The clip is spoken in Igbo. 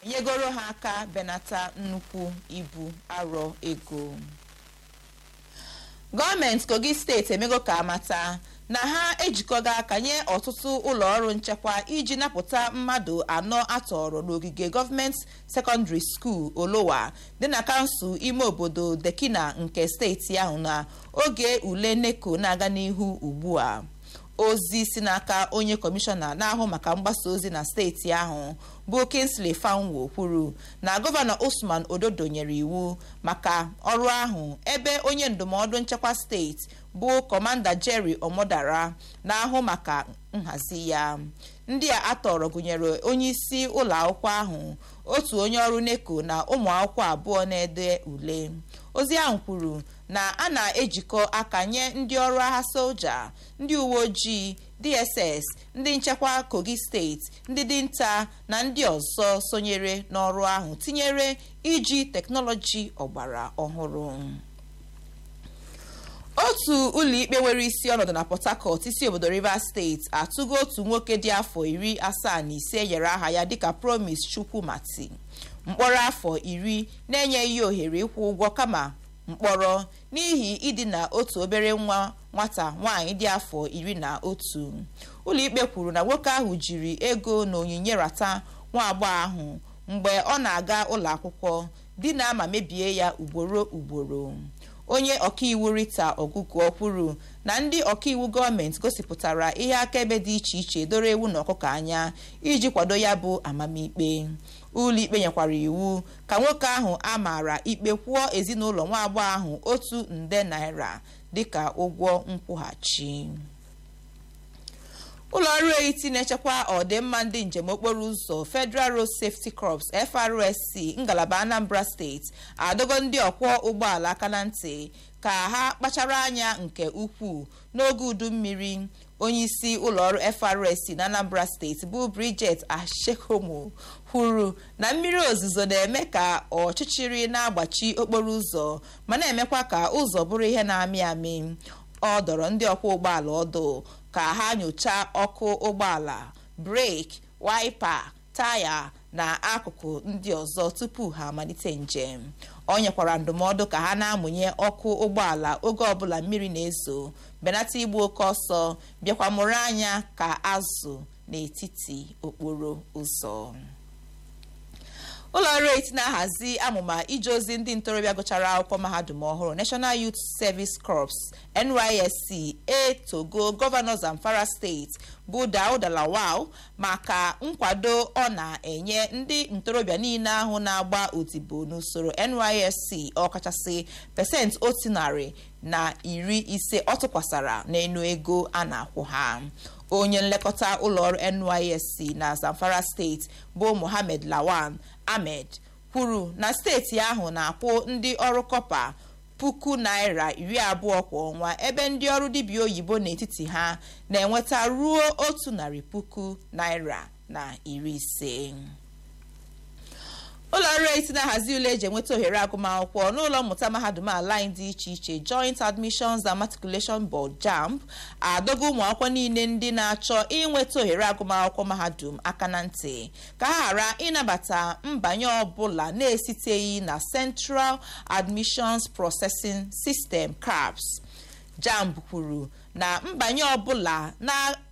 nyegoro ha aka benata nnukwu ibu arọ ego gọọmenti kogi steeti emego ka amata na ha ejikọga aka nye ọtụtụ ụlọ ọrụ nchekwa iji napụta mmadụ anọ atọrọ n'ogige gọọmenti sekọndịrị skuul olowa dị na kansụl ime obodo dekina nke steeti ahụ na oge ule neko na-aga n'ihu ugbu a ozi si n'aka onye kọmishọna na-ahụ maka mgbasa ozi na steeti ahụ bụ kinsley fanwo kwuru na gọvanọ usman ododo nyere iwu maka ọrụ ahụ ebe onye ndụmọdụ nchekwa steeti bụ kọmanda jerry omodara na-ahụ maka nhazi ya ndị a atọrọ gụnyere onye isi ụlọ akwụkwọ ahụ otu onye ọrụ neko na ụmụ akwụkwọ abụọ na-ede ule ozi ahụ kwuru na a na-ejikọ aka nye ndị ọrụ agha soja ndị uwe ojii dss ndị nchekwa kogi steeti ndị dinta na ndị ọzọ sonyere n'ọrụ ahụ tinyere iji teknọlọji ọgbara ọhụrụ otu ụlọikpe nwere isi ọnọdụ na port harcourt isi obodo rivers steeti atụgo otu nwoke dị afọ iri asaa na ise nyere aha ya dịka promise chukwumati mkpọrọ afọ iri na-enyeghị ohere ịkwụ ụgwọ kama mkpọrọ n'ihi idina otu obere nwa nwata nwaanyị dị afọ iri na otu ụlọikpe kwuru na nwoke ahụ jiri ego na onyinye rata nwa agbọghọ ahụ mgbe ọ na-aga ụlọ akwụkwọ dina ma mebie ya ugboro ugboro onye ọkaiwu rita ọgụgụ kwuru na ndị ọkaiwu gọọmenti gosipụtara ihe akaebe dị iche iche doro ewu na ọkụkọ anya iji kwado ya bụ amamikpe ụlọikpe nyekwara iwu ka nwoke ahụ a maara ikpe kwụọ ezinụlọ nwa agbọghọ ahụ otu nde naira dịka ụgwọ nkwụghachi ụlọ ọrụ etiti na-echekwa ọdịmma ndị njem okporo ụzọ federal road safety corps FRSC ngalaba anambra steeti adọgo ndị ọkwọ ụgbọala aka na ntị ka ha kpachara anya nke ukwuu n'oge udu mmiri onyeisi ụlọọrụ FRSC na anambra steeti bụ Bridget Ashekomo kwuru na mmiri ozuzo na-eme ka ọchịchịrị na-agbachi okporo ụzọ ma na-emekwa ka ụzọ bụrụ ihe na-amị amị ọ dọrọ ndị ọkwọ ụgbọala ọdụ ka ha nyochaa ọkụ ụgbọala breki waipa taya na akụkụ ndị ọzọ tupu ha amalite njem ọ nyekwara ndụmọdụ ka ha na-amụnye ọkụ ụgbọala oge ọbụla mmiri na-ezo benata igbu oke ọsọ bịakwa mụrụ anya ka azụ n'etiti okporo ụzọ ụlọ ọrụ eti na-ahazi amụma ije ozi ndị ntorobịa gụchara akwụkwọ mahadum ọhụrụ national youth service corps nysc etogo gọvanọ zamfara steeti bụ dauda lawal maka nkwado ọ na-enye ndị ntorobịa niile ahụ na-agba odibo n'usoro nysc ọkachasị pasentị otu narị na iri ise ọ tụkwasara n'enu ego a na-akwụ ha onye nlekọta ụlọọrụ nysc na zamfara steeti bụ mohammed lawan ahmed kwuru na steeti ahụ na-akwụ ndị ọrụ kọpa puku naira iri abụọ kwa ọnwa ebe ndị ọrụ dibịa oyibo n'etiti ha na-enweta ruo otu narị puku naira na iri ise ụlọ ọrụ eti na-ahazi ule eji enweta ohere agụmakwụkwọ n'ụlọ mmụta mahadum ala anyị dị iche iche joint admissions and matriculation board jamb adọgo ụmụ akwụkwọ niile ndị na-achọ inweta ohere agụmakwụkwọ mahadum aka na ntị ka ha ghara ịnabata mbanye ọbụla na-esiteghị na central admissions processing system caps jamb kwuru na mbanye ọbụla na